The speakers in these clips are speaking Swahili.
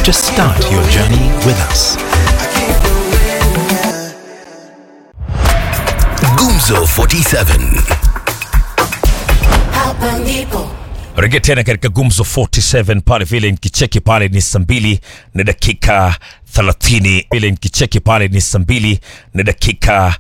Just start your journey with us. Gumzo 47. Hapa ndipo rejea tena katika gumzo 47 pale vile nikicheki pale ni saa mbili na dakika 30 vile nikicheki pale ni saa mbili na dakika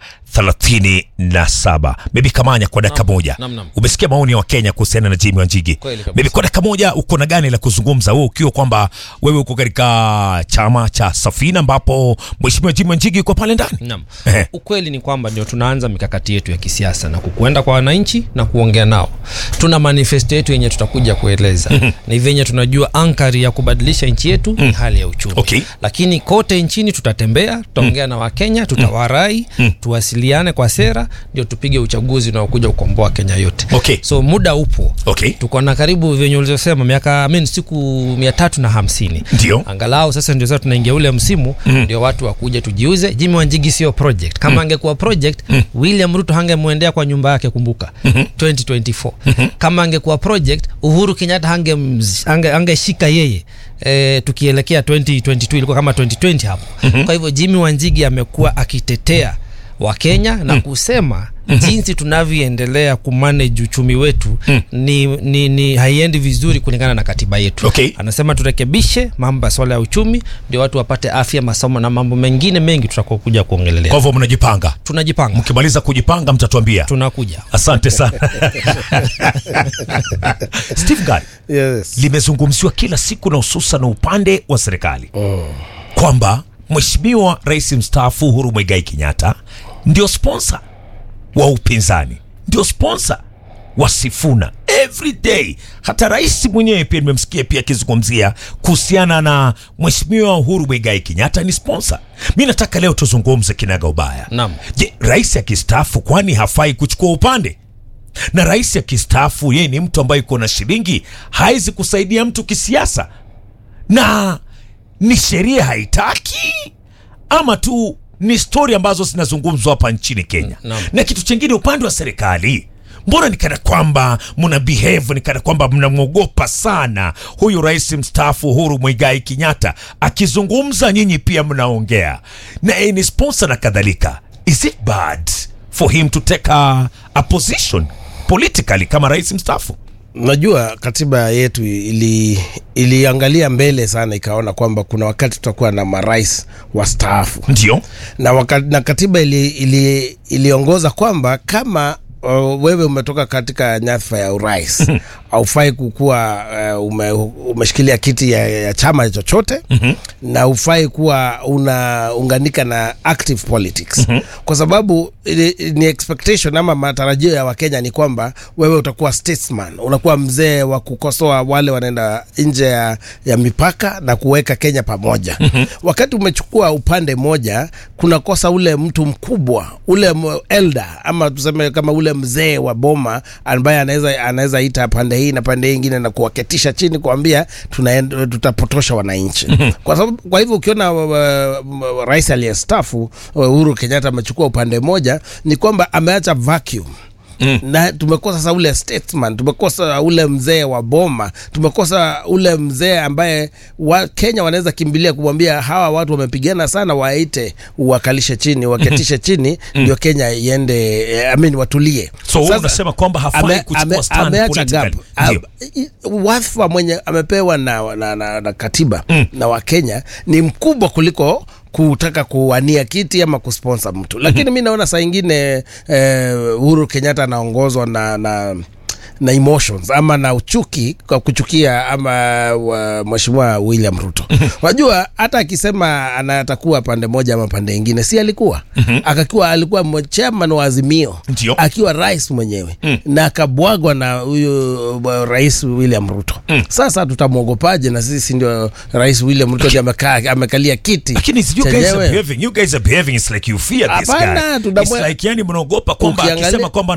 37 bebi kamanya kwa dakika moja nam, nam. umesikia maoni ya wakenya kuhusiana na jimi wanjigi Kweli kabisa. bebi kwa dakika moja uko na gani la kuzungumza wewe ukiwa kwamba wewe uko katika chama cha safina ambapo mheshimiwa jimi wanjigi uko pale ndani Naam. Ehe. Ukweli ni kwamba ndio tunaanza mikakati yetu ya kisiasa na kukwenda kwa wananchi na kuongea nao. Tuna manifesto yetu yenye tutakuja kueleza. ni venye tunajua ankari ya kubadilisha nchi yetu ni hali ya uchumi. Okay. Lakini kote nchini tutatembea, tutaongea na Wakenya, tutawarai, tuwasiliane kwa sera ndio tupige uchaguzi unaokuja kukomboa Kenya yote. Okay. So muda upo. Okay. Tuko na karibu venye ulivyosema miaka I mean, siku mia tatu na hamsini Ndio. angalau sasa ndio sasa tunaingia ule msimu ndio watu wakuja tujiuze jimi wanjigi sio project kama angekuwa project william ruto hangemwendea kwa nyumba yake kumbuka 2024 kama angekuwa project uhuru kenyatta hange hange, angeshika yeye E, tukielekea 2022 ilikuwa kama 2020 hapo kwa hivyo jimi wanjigi amekuwa akitetea wakenya na kusema jinsi tunavyoendelea kumanage uchumi wetu ni, ni, ni haiendi vizuri kulingana na katiba yetu Okay. anasema turekebishe mambo ya swala ya uchumi ndio watu wapate afya masomo na mambo mengine mengi tutakuwa kuja kuongelelea kwa hivyo mnajipanga tunajipanga mkimaliza kujipanga mtatuambia tunakuja asante sana steve guy Yes. limezungumziwa kila siku na hususan na upande wa serikali kwamba mheshimiwa rais mstaafu uhuru mwigai kenyatta ndio sponsa wa upinzani ndio sponsa wa sifuna every day hata rais mwenyewe pia nimemsikia pia akizungumzia kuhusiana na mheshimiwa uhuru mwigai kenyatta ni sponsa mi nataka leo tuzungumze kinaga ubaya Naam. je rais akistaafu kwani hafai kuchukua upande na rais akistaafu yeye ni mtu ambaye iko na shilingi hawezi kusaidia mtu kisiasa na ni sheria haitaki ama tu ni stori ambazo zinazungumzwa hapa nchini kenya Naam. na kitu chingine upande wa serikali mbona ni kana kwamba mna behave ni kana kwamba mnamwogopa sana huyu rais mstaafu uhuru mwigai kenyatta akizungumza nyinyi pia mnaongea na yeye ni sponsor na kadhalika is it bad for him to take a, a position politically kama rais mstaafu Najua katiba yetu ili iliangalia mbele sana, ikaona kwamba kuna wakati tutakuwa na marais wastaafu ndio na, waka, na katiba ili, ili, iliongoza kwamba kama uh, wewe umetoka katika nyadhifa ya urais haufai kukuwa uh, ume, umeshikilia kiti ya, ya chama chochote na ufai kuwa unaunganika na active politics kwa sababu ili, ni expectation ama matarajio ya wakenya ni kwamba wewe utakuwa statesman unakuwa mzee wa kukosoa wale wanaenda nje ya, ya mipaka na kuweka kenya pamoja wakati umechukua upande moja kunakosa ule mtu mkubwa ule m- elder ama tuseme kama ule mzee wa boma ambaye anaweza anaweza ita pande hii na pande hii ingine na kuwaketisha chini kuambia tunaenda tutapotosha wananchi kwa sababu kwa hivyo ukiona uh, uh, rais aliyestafu uh, Uhuru Kenyatta amechukua upande moja ni kwamba ameacha vacuum Mm. na tumekosa sasa ule statesman tumekosa ule mzee wa boma tumekosa ule mzee ambaye wa kenya wanaweza kimbilia kumwambia hawa watu wamepigana sana waite uwakalishe chini waketishe chini ndio kenya iende eh, I mean, watulie so wewe Sasa- unasema kwamba hafai ame- kuchukua ame- stand ameacha gap. politically. Ndio. Am- i- wadhifa mwenye amepewa na, na, na, na katiba na wakenya ni mkubwa kuliko kutaka kuwania kiti ama kusponsa mtu lakini mi naona saa ingine eh, uhuru kenyatta anaongozwa na, na na emotions ama na uchuki kwa kuchukia ama wa, mheshimiwa william ruto wajua hata akisema anatakuwa pande moja ama pande ingine si alikuwa akakiwa alikuwa mo- chairman wa azimio Ndio. akiwa rais mwenyewe na akabwagwa na huyu uh, rais william ruto sasa tutamwogopaje na sisi ndio rais william ruto ndiye amekaa amekalia kiti lakini you guys are chenyewe. behaving you guys are behaving it's like you fear this Hapana, guy tunamwe- it's like yani mnaogopa kwamba Ukiangalia- akisema kwamba